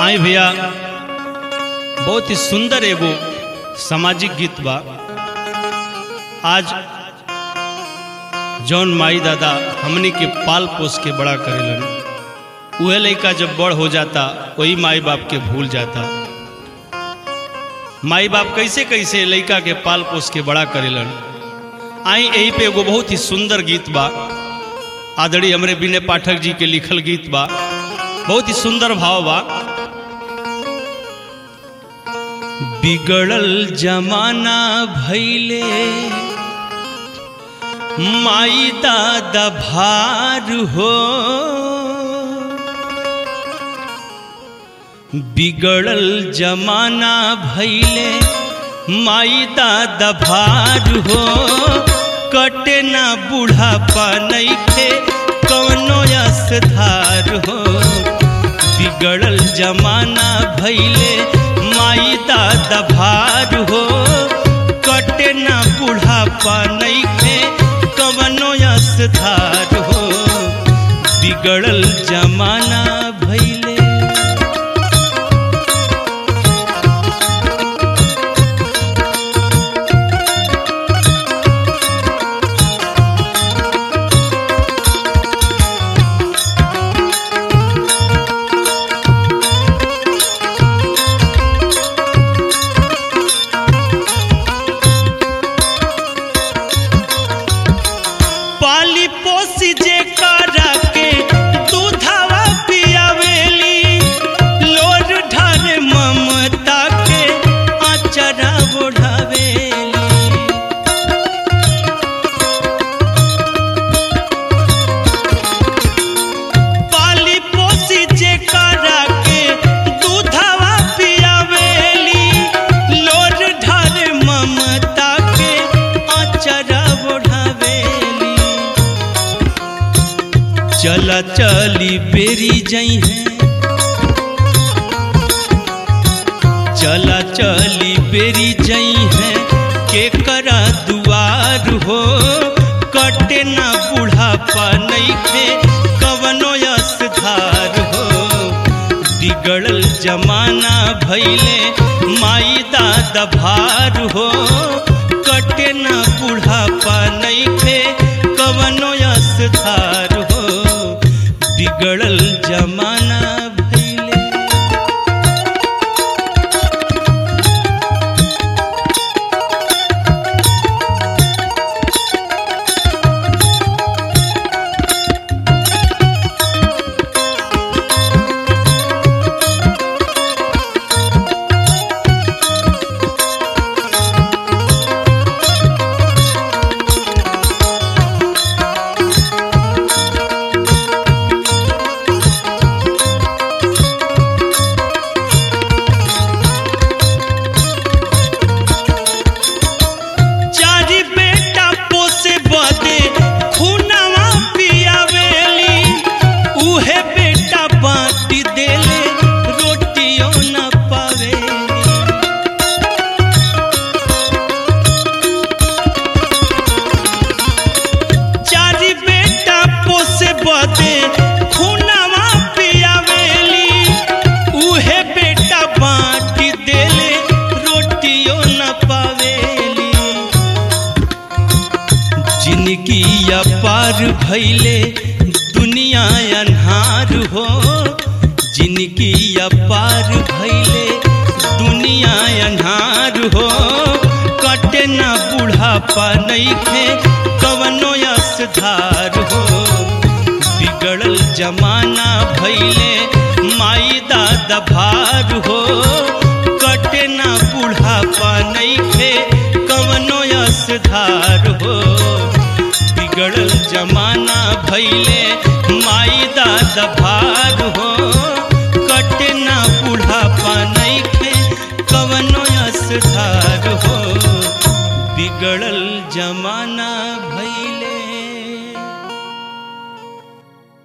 आई भैया बहुत ही सुंदर एगो सामाजिक गीत बा आज जौन माई दादा हमनी के पाल पोस के बड़ा करेलन उहे लड़का जब बड़ हो जाता वही माई बाप के भूल जाता माई बाप कैसे कैसे लड़का के पाल पोस के बड़ा करेलन आई यही पे एगो बहुत ही सुंदर गीत बा आदरणीय हमरे विनय पाठक जी के लिखल गीत बा बहुत ही सुंदर भाव बा बिगड़ल जमाना भैले माई दादा भार हो बिगड़ल जमाना भैले माई दादा भार हो कटे ना बुढ़ापा नइखे कवनो असधार हो बिगड़ल जमाना भैले माई दादा भार हो कटे ना बुढ़ापा नइखे कवनो असधार हो बिगड़ल जमाना भैले पाली पोसी जे करा के दूधवा पियावेली लोर ढारे ममता के आचरा ओढ़ावेली पाली पोसी जे करा के दूधवा पियावेली लोर ढारे ममता के आचरा ओढ़ावेली चला चली बेरी जई है चला चली बेरी जई है के करा दुआर हो कटे ना बुढ़ापा नइखे कवनो असधार हो बिगड़ल जमाना भैले माई दादा भार हो कटे ना बुढ़ापा नइखे कवनो असधार हो बिगड़ल जमाना भैले चारी बेटा पोसे बदे खुनवा पियावेली उहे बेटा बाटी देले रोटियो न पावेली चारी बेटा पोसे बदे खुनवा पियावेली उहे बेटा बाटी देले रोटियो न पावेली जिनकी पार भैले दुनिया अन्हार हो जिनकी पार भैले दुनिया अन्हार हो कटे ना बुढ़ापा नइखे कवनो असधार हो बिगड़ल जमाना भैले माई दादा भार हो कटे ना बुढ़ापा नइखे कवनो असधार हो बिगड़ल जमाना भैले माई दादा भार हो कटे ना बुढ़ापा नइखे कवनो असधार हो बिगड़ल जमाना